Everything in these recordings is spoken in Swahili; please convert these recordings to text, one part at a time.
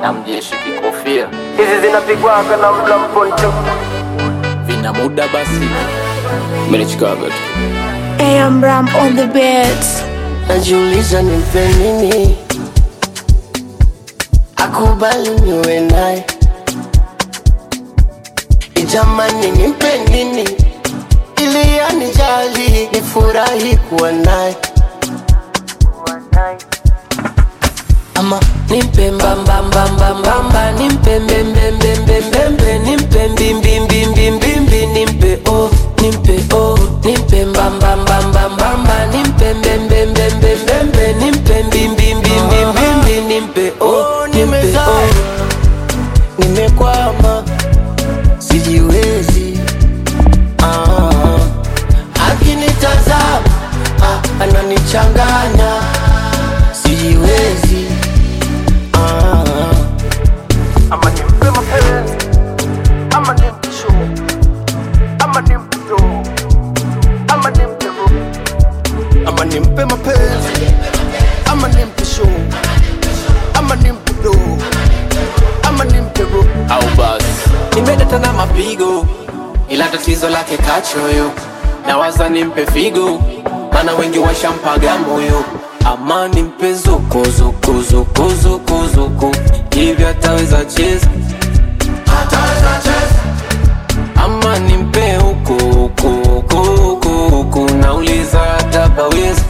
na mjeshi kikofia hizi zinapigwaga na mla mponcho vina muda basi melichikaga tu AM Ram on the beats. najiuliza nimpe nini akubali niwe naye ijamani nimpe nini ili anijali nifurahi kuwa naye ama nimpe mbambambambambamba nimpe mbembembembembembe nimpe mbimbimbimbimbimbi nimpe o nimpe o nimpe mbambambambambamba nimpe mbembembembembembe nimpe mbimbimbimbimbimbi nimpe o nimpe o nimekwama sijiwezi ah, akinitazama ah, ananichanganya sijiwezi ah, ama nimpe mapenzi ama nimpe show ama nimpe do ama nimpe ro ama nimpe mapenzi ama nimpe show ama nimpe do ama nimpe ro au basi nimedata na mapigo ila tatizo lake kachoyo nawaza nimpe figo mana wengi washampaga moyo ama nimpe zukuzukuzukuzukuzuku hivyo ataweza cheza ama nimpe huku huku huku huku huku nauliza hatapaweza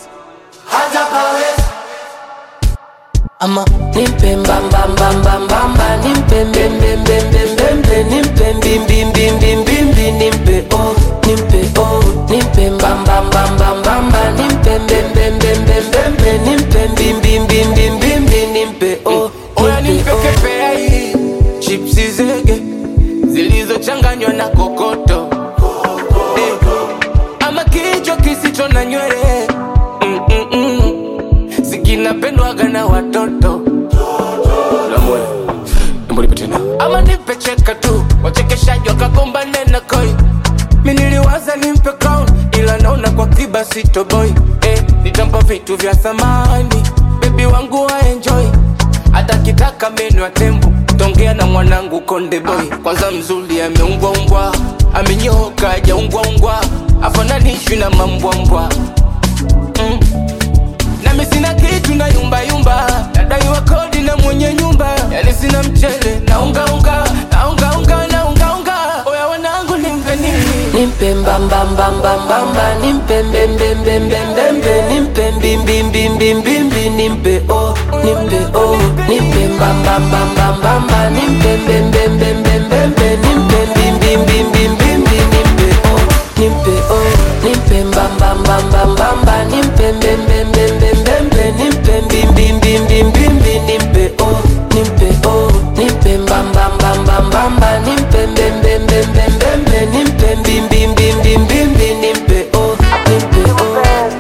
ama nimpe mbambambambambamba nimpe mbembembembembembe nimpe mbimbimbimbimbimbi nimpe o nimpe o nimpe mbambambambambamba nimpe mbembembembembembe nimpe mbimbimbimbimbimbi nimpe o Oya nimpe nimpe o kepea hii chipsi zege zilizochanganywa na kokoto eh, ama kichwa kisicho na nywele mm -mm -mm. sikinapendwaga na watoto lamwe mbonipe tena ama nipe cheka tu wachekeshaji wakagombane na koi mi niliwaza nimpe crown ila naona kwa kiba sitoboy eh, nitampa vitu vya thamani bebi wangu wa enjoy hata kitaka meno ya tembo tongea na mwanangu konde boy kwanza mzuri ameumbwaumbwa amenyoka ajaungwaungwa afananishwi na mambwambwa mm. nami sina kitu na yumbayumba nadaiwa kodi na mwenye nyumba yani sina mchele na ungaunga na ungaunga na ungaunga oya wanangu nimpe nini nimpe mbambambambambamba nimpe mbembembembembembe nimpe mbimbimbimbimbimbi nimpe o nimpe o nimpe mbambambambambamba nimpe mbembembembembembe nimpe mbimbimbimbimbimbi nimpe o nimpe o nimpe mbambambambambamba nimpe mbembembembembembe nimpe mbimbimbimbimbimbi nimpe o nimpe o nimpe mbambambambambamba nimpe mbembembembembembe nimpe mbimbimbimbimbimbi nimpe o nimpe o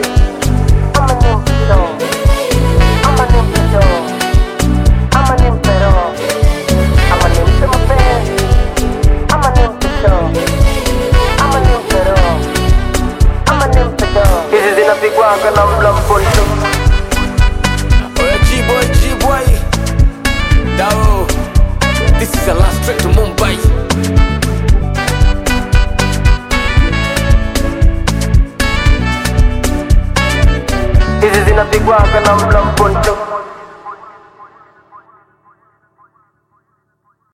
ama nimpe show ama nimpe do ama nimpe ro ama nimpe mapenzi ama nimpe show ama nimpe ro ama nimpe do hizi zinapigwaga na mla mponcho oya gboy gboy dao this is a last trip to mumbai hizi zinapigwaga na mla mponcho